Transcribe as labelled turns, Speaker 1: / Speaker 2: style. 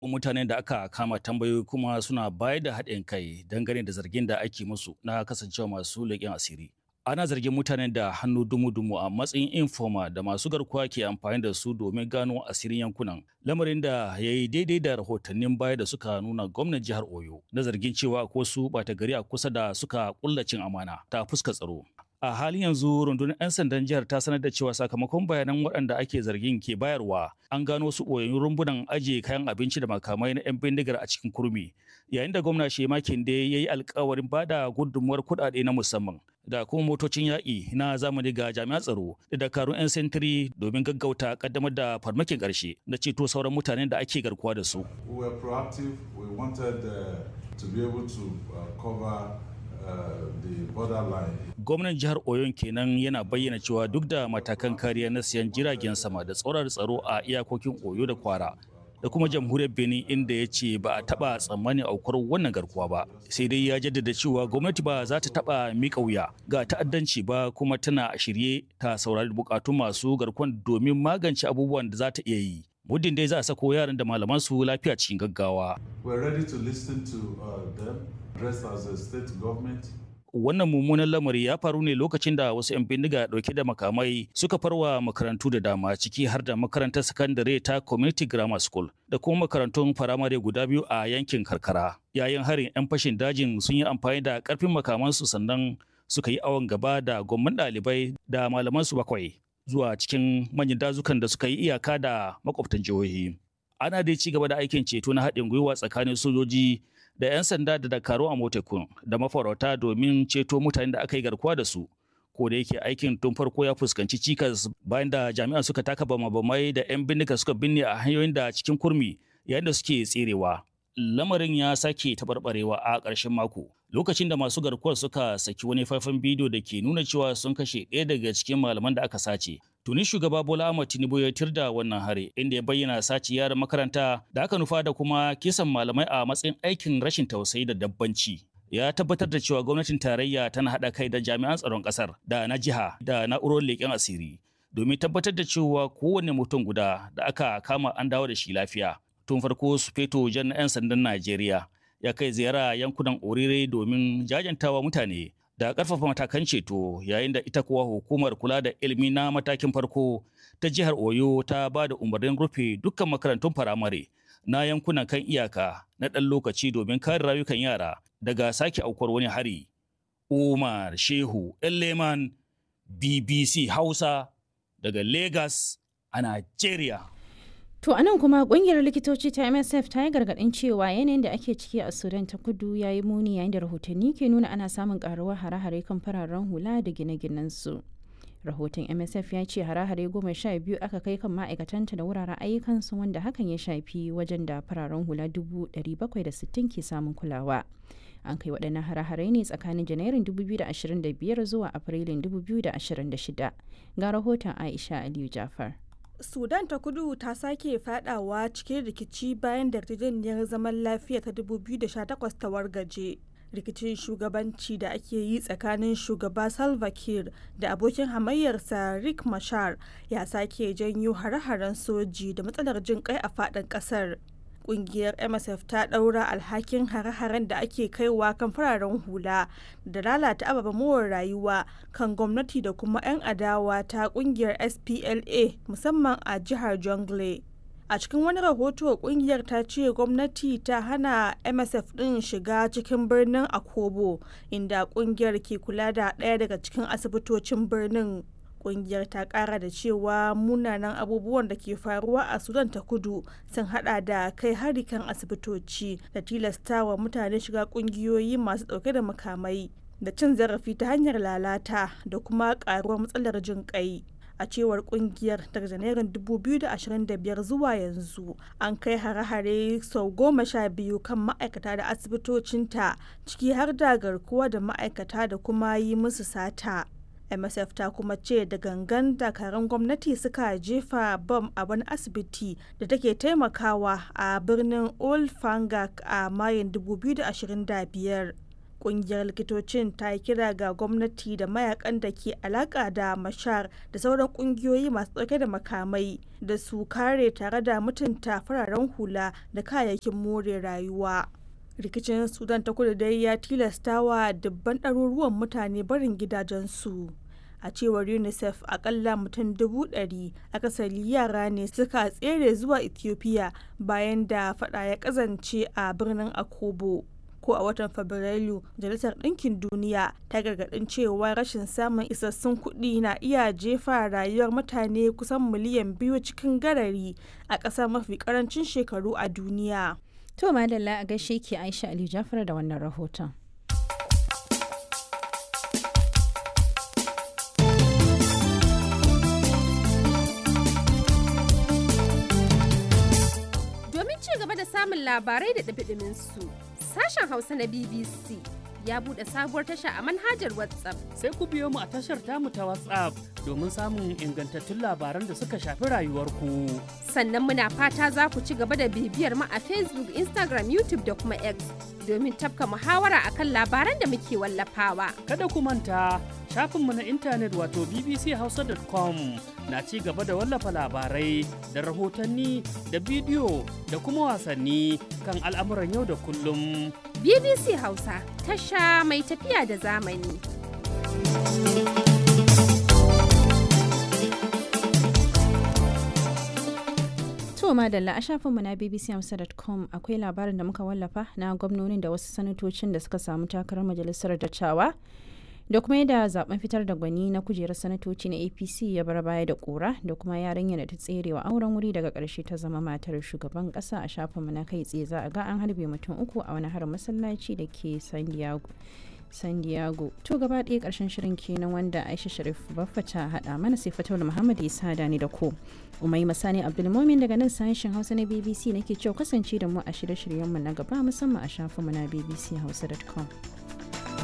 Speaker 1: mutanen da aka kama tambayoyi kuma suna bayar da haɗin kai dangane da zargin da ake musu na kasancewa masu leƙen asiri. Ana zargin mutanen da hannu dumu-dumu a matsayin informa da masu garkuwa ke amfani da su domin gano asirin yankunan. Lamarin da ya yi daidai da rahotannin baya da suka nuna gwamnan jihar Oyo na zargin cewa ko su ɓata gari a kusa da suka ƙulla cin amana ta fuska tsaro. A halin yanzu rundunar 'yan sandan jihar ta sanar da cewa sakamakon bayanan waɗanda ake zargin ke bayarwa an gano su ɓoyayyun rumbunan ajiye kayan abinci da makamai na 'yan bindigar a cikin kurmi yayin da gwamna Shema Kinde ya yi alkawarin bada gudunmuwar kuɗaɗe na musamman da kuma motocin yaƙi na zamani ga jami'an tsaro da dakarun 'yan sentiri domin gaggauta kaddamar da farmakin ƙarshe da ceto sauran mutanen da ake garkuwa da su.
Speaker 2: We were proactive. We wanted uh, to be able to uh, cover
Speaker 1: Gwamnan jihar Oyon kenan yana bayyana cewa duk da matakan kariya na siyan jiragen sama da tsoron tsaro a iyakokin Oyo da Kwara da kuma jamhuriyar Benin inda ya ce ba a taba tsammanin aukuwar wannan garkuwa ba sai dai ya jaddada cewa gwamnati ba za ta taba mika wuya ga ta'addanci ba kuma tana shirye ta saurari bukatun masu garkuwan domin magance abubuwan da za ta iya yi. muddin dai za a sako yaran da malaman su lafiya cikin gaggawa.
Speaker 2: We're ready to listen to uh, them, dressed as a state government.
Speaker 1: Wannan mummunan lamari ya faru ne lokacin da wasu 'yan bindiga dauke da makamai suka farwa makarantu da dama ciki har da makarantar sakandare ta Community Grammar School da kuma makarantun firamare guda biyu a yankin karkara. Yayin harin 'yan fashin dajin sun yi amfani da karfin makamansu sannan suka yi awon gaba da gwamman ɗalibai da malamansu bakwai. zuwa cikin manyan dazukan da suka yi iyaka da makwabtan jihohi. Ana dai ci gaba da aikin ceto na haɗin gwiwa tsakanin sojoji da 'yan sanda da dakaru a motekun da mafarauta domin ceto mutanen da aka yi garkuwa da su. Ko da yake aikin tun farko ya fuskanci cikas bayan da jami'an suka taka bama-bamai da 'yan bindiga suka binne a hanyoyin da cikin kurmi yayin da suke tserewa. Lamarin ya sake taɓarɓarewa a ƙarshen mako. lokacin da masu garkuwar suka saki wani faifan bidiyo da ke nuna cewa sun kashe ɗaya daga cikin malaman da aka sace. Tuni shugaba Bola Ahmed Tinubu ya tirda wannan hari inda ya bayyana sace yaran makaranta da aka nufa da kuma kisan malamai a matsayin aikin rashin tausayi da dabbanci. Ya tabbatar da cewa gwamnatin tarayya tana haɗa kai da jami'an tsaron ƙasar da na jiha da na'urorin leƙen asiri domin tabbatar da cewa kowane mutum guda da aka kama an dawo da shi lafiya. Tun farko su feto jan 'yan sandan Najeriya ya kai ziyara yankunan orire domin jajantawa mutane da ƙarfafa matakan ceto yayin da ita kuwa hukumar kula da ilimi na matakin farko ta jihar oyo ta ba da umarnin rufe dukkan makarantun firamare na yankunan kan iyaka na ɗan lokaci domin kare rayukan yara daga sake aukuwar wani hari umar shehu leman bbc hausa daga lagos a nigeria
Speaker 3: To anan kuma kungiyar likitoci ta MSF ta yi gargaɗin cewa yanayin da ake ciki a Sudan ta kudu ya yi muni yayin da rahotanni ke nuna ana samun karuwar hare-hare kan fararen hula da gine su Rahoton MSF ya ce hare-hare goma sha biyu aka kai kan ma'aikatanta da wuraren ayyukansu wanda hakan ya shafi wajen da fararen hula dubu bakwai da sittin ke samun kulawa. An kai waɗannan hare-hare ne tsakanin Janairun 2025 zuwa Afrilun 2026. Ga rahoton Aisha Aliyu Jafar.
Speaker 4: sudan ta kudu ta sake fadawa cikin rikici bayan da yarjejeniyar zaman lafiya ta 2018 ta wargaje rikicin shugabanci da ake yi tsakanin shugaba salva kiir da abokin hamayyarsa rick mashar ya sake janyo hare-haren soji da matsalar jin kai a fadin kasar kungiyar msf ta daura alhakin hare-haren da ake kaiwa kan fararen hula da lalata ababen more rayuwa kan gwamnati da kuma 'yan adawa ta kungiyar spla musamman a jihar jongle a cikin wani rahoto kungiyar ta ce gwamnati ta hana msf din shiga cikin birnin akobo inda kungiyar ke kula da ɗaya daga cikin asibitocin birnin kungiyar ta kara da cewa munanan abubuwan da ke faruwa a sudan ta kudu sun hada da kai hari kan asibitoci da tilastawa mutane shiga kungiyoyi masu dauke da makamai da cin zarafi ta hanyar lalata da kuma karuwar matsalar jin kai a cewar kungiyar daga janairun 2025 zuwa yanzu an kai hare-hare sau goma sha biyu kan ma'aikata da asibitocinta ciki har da garkuwa da ma'aikata da kuma yi musu sata msf ta kuma ce da gangan dakarun gwamnati suka jefa bam a wani asibiti da take taimakawa a birnin old fangak a mayin 2025 Ƙungiyar likitocin ta yi kira ga gwamnati da mayakan da ke alaƙa da Mashar da sauran ƙungiyoyi masu ɗauke da makamai da su kare tare da mutunta fararen hula da kayayyakin more rayuwa. Rikicin Sudan ta kudu dai ya tilasta wa dubban ɗaruruwan mutane barin gidajensu. A cewar UNICEF akalla mutum dubu ɗari akasari yara ne suka tsere zuwa Ethiopia bayan da fada ya kazance a birnin Akobo. ko a watan fabrairu majalisar ɗinkin duniya ta gargaɗin cewa rashin samun isassun kuɗi na iya jefa rayuwar mutane kusan miliyan biyu cikin garari a ƙasar mafi ƙarancin shekaru a duniya
Speaker 3: to madalla a gaishe ki aisha ali jafar da wannan rahoton
Speaker 5: domin ci gaba da samun labarai da ɗabi su sashen Hausa na BBC ya buɗe sabuwar tasha a manhajar WhatsApp.
Speaker 6: Sai ku biyo mu a tashar tamu ta WhatsApp domin samun ingantattun labaran da suka shafi rayuwarku.
Speaker 5: Sannan muna fata za ku ci gaba da bibiyar mu a Facebook, Instagram, YouTube da kuma X domin tafka muhawara akan labaran da muke wallafawa.
Speaker 6: Kada ku manta shafinmu na intanet wato bbchausa.com na ci gaba da wallafa labarai da rahotanni da bidiyo da kuma wasanni kan al'amuran yau da kullum.
Speaker 5: BBC Hausa tasha mai tafiya da zamani.
Speaker 3: To madalla a shafinmu na bbchausa.com akwai labarin da muka wallafa na gwamnonin da wasu sanatocin da suka samu takarar majalisar dattawa da kuma yadda zaben fitar da gwani na kujerar sanatoci na apc ya bar baya da kura da kuma yarinya da ta tserewa auren wuri daga karshe ta zama matar shugaban kasa a shafinmu na kai tsaye za a ga an harbe mutum uku a wani harin masallaci da ke san diego san diego to gaba ɗaya ƙarshen shirin kenan wanda aisha sharif baffa ta haɗa mana sai fatawul muhammad ya sada ni da ko umai masani abdulmomin daga nan sashen hausa na bbc nake cewa kasance da mu a shirye-shiryenmu na gaba musamman a shafinmu na bbchausa.com